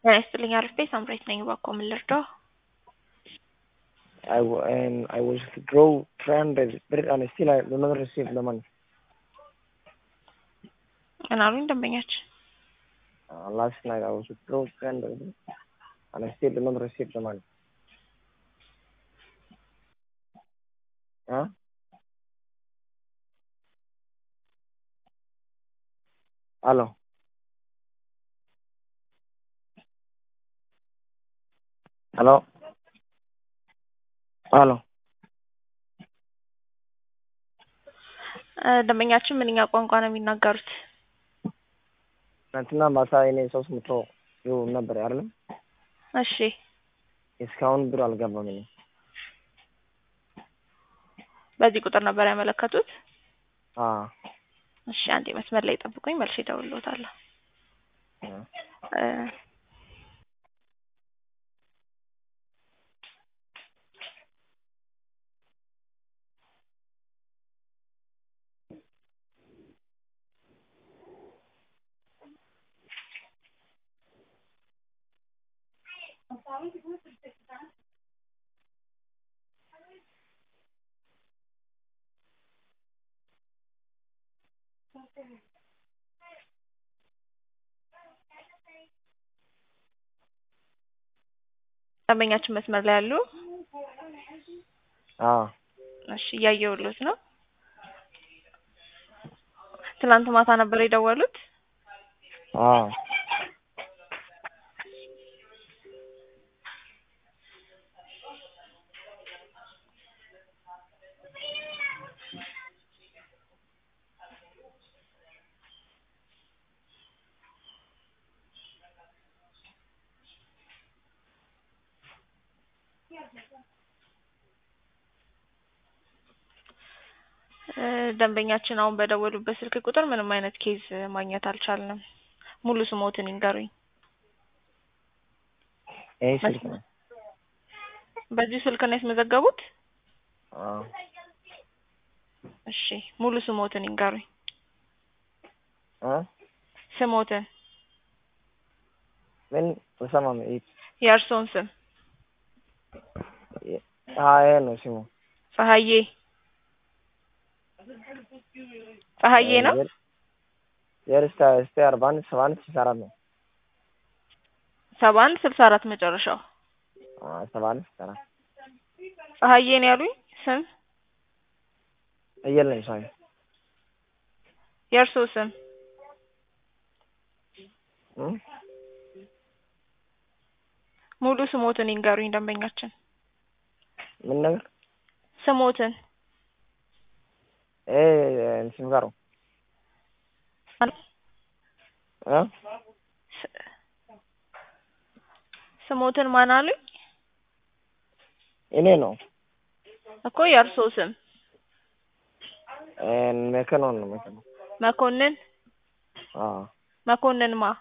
ጤና ይስጥልኝ አርፌ ሳምሬት ነኝ። እባክዎ ምን ልርዳው? I, w- and I was withdraw 300 but and still I do not receive the money. ምን አሉኝ ደንበኛችን? Uh, last night I was withdraw 300 and I still do not receive the money. Huh? Hello. Hello. Hello. እ ደንበኛችን ምንኛ ቋንቋ ነው የሚናገሩት? ትናንትና ማታ እኔ ሶስት መቶ ይሁን ነበር አይደለም? እሺ እስካሁን ብር አልገባም። እኔ በዚህ ቁጥር ነበር ያመለከቱት? አ እሺ አንዴ መስመር ላይ ጠብቁኝ፣ መልሼ እደውልልዎታለሁ። እ ደንበኛችን መስመር ላይ አሉ? አ እሺ እያየሁልዎት ነው። ትናንት ማታ ነበር የደወሉት? አ እ ደንበኛችን አሁን በደወሉበት ስልክ ቁጥር ምንም አይነት ኬዝ ማግኘት አልቻልንም። ሙሉ ስሞትን ይንገሩኝ። ይሄ ስልክ ነው። በዚህ ስልክ ነው ያስመዘገቡት? አ እሺ ሙሉ ስሞትን ይንገሩኝ። አ ስሞትን ምን ተሰማም ይሄ የእርስዎን ስም አ ይሄ ነው ስሙ። ፀሐዬ ፀሐዬ ነው? የርስታ እስቲ አርባ አንድ ሰባ አንድ ስልሳ አራት ነው። ሰባ አንድ ስልሳ አራት መጨረሻው። አ ሰባ አንድ ስልሳ አራት ፀሐዬ ነው ያሉኝ ስም? የለም ሳይ የእርስዎ ስም? እም ሙሉ ስሞትን ይንገሩኝ ደንበኛችን። ምን ነገር ስሞትን ኤ ስም ጋር አ ስ- ስሞትን ማን አሉኝ? እኔ ነው እኮ የእርስዎ ስም? ኤን መከኖን ነው መከኖ መኮንን አ መኮንን ማ?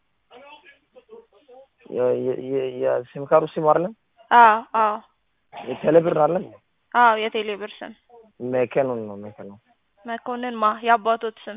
የ የ የሲም ካርዱ ስም አይደለም አዎ አዎ የቴሌብር አይደለም አዎ የቴሌ ብር ስም መከኖን ነው መከኖ መኮንን ማ? የአባቶት ስም?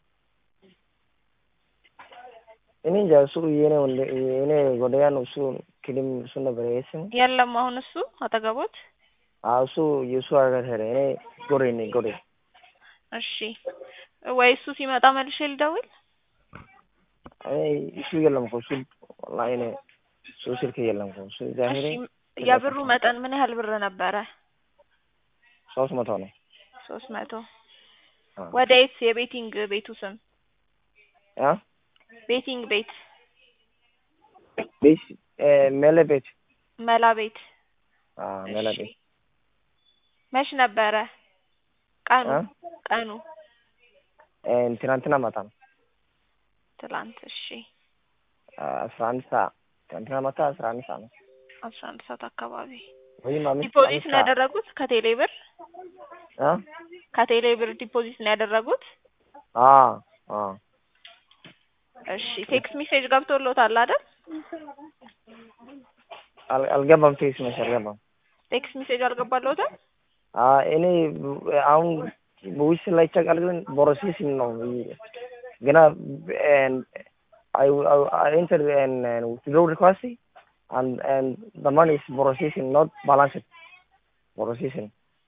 እኔ እንጃ እሱ የኔ ወንድ የኔ ጓደኛ ነው እሱ ክሊም እሱ ነበር ይሄ ስሙ የለም አሁን እሱ አጠገቦት? አዎ እሱ የእሱ ሀገር ሄደ እኔ ጎሬ ነኝ ጎሬ እሺ ወይ እሱ ሲመጣ መልሼ ልደውል? እኔ እሱ የለም እኮ እሱ ወላሂ እኔ እሱ ስልክ የለም እኮ እሱ እዛ ሄደ እሺ የብሩ መጠን ምን ያህል ብር ነበረ? ሶስት መቶ ነው ሶስት መቶ አ ወደ የት የቤቲንግ ቤቱ ስም? አ ቤቲንግ ቤት ቤት እ ሜለ ቤት መላ ቤት አ ሜለ እሺ ቤት መች ነበረ ቀኑ? አ ቀኑ ኤን ትናንትና ማታ ነው ትላንት እሺ አስራ አንድ ሰዓት ትናንትና ማታ አስራ አንድ ሰዓት ነው አስራ አንድ ሰዓት አካባቢ ወይም አምስት ዲፖዚት አምስት ነው ሰዓት ያደረጉት ከቴሌ ብር? አ ከቴሌ ብር ዲፖዚት ነው ያደረጉት? አ አ እሺ ቴክስት ሜሴጅ ገብቶልዎታል አይደል? አል አልገባም ቴክስት ሜሴጅ አልገባም ቴክስት ሜሴጅ አልገባልዎትም? አ እኔ አሁን በዊስ ላይ ቸክ አድርገን ፕሮሴሲንግ ነው ገና I, I, I entered and, and withdraw request and and the money is processing, not balanced. Processing.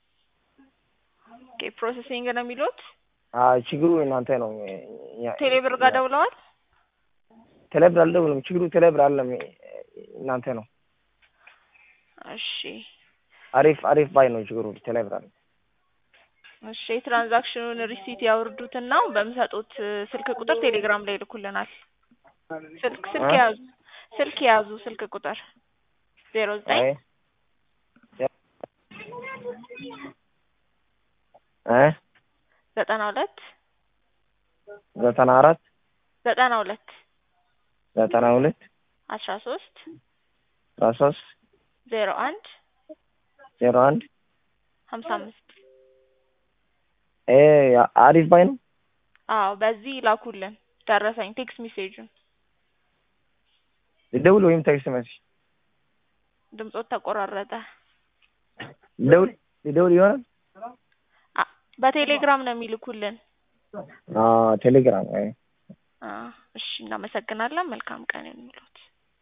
ኦኬ ፕሮሰሲንግ ነው የሚሉት። አይ ችግሩ እናንተ ነው። ያ- ቴሌብር ጋር ደውለዋል። ቴሌብር አልደውልም። ችግሩ ቴሌብር አለም እናንተ ነው። እሺ አሪፍ አሪፍ ባይ ነው ችግሩ ቴሌብር አለ። እሺ የትራንዛክሽኑን ሪሲት ያወርዱትና በሚሰጡት ስልክ ቁጥር ቴሌግራም ላይ ይልኩልናል። ስልክ ስልክ እ? ያዙ ስልክ ያዙ ስልክ ቁጥር ዜሮ ዘጠኝ አይ እ ዘጠና ሁለት ዘጠና አራት ዘጠና ሁለት ዘጠና ሁለት አስራ ሶስት አስራ ሶስት ዜሮ አንድ ዜሮ አንድ ሀምሳ አምስት ይሄ አሪፍ ባይ ነው። አዎ በዚህ ይላኩልን ደረሰኝ ቴክስት ሜሴጁን ልደውል ወይም ቴክስት መሴጅ ድምጾት ተቆራረጠ ልደውል ልደውል ይሆናል። አ- በቴሌግራም ነው የሚልኩልን ቴሌግራም አይ አ እሺ እናመሰግናለን መልካም ቀን ይሁንልዎት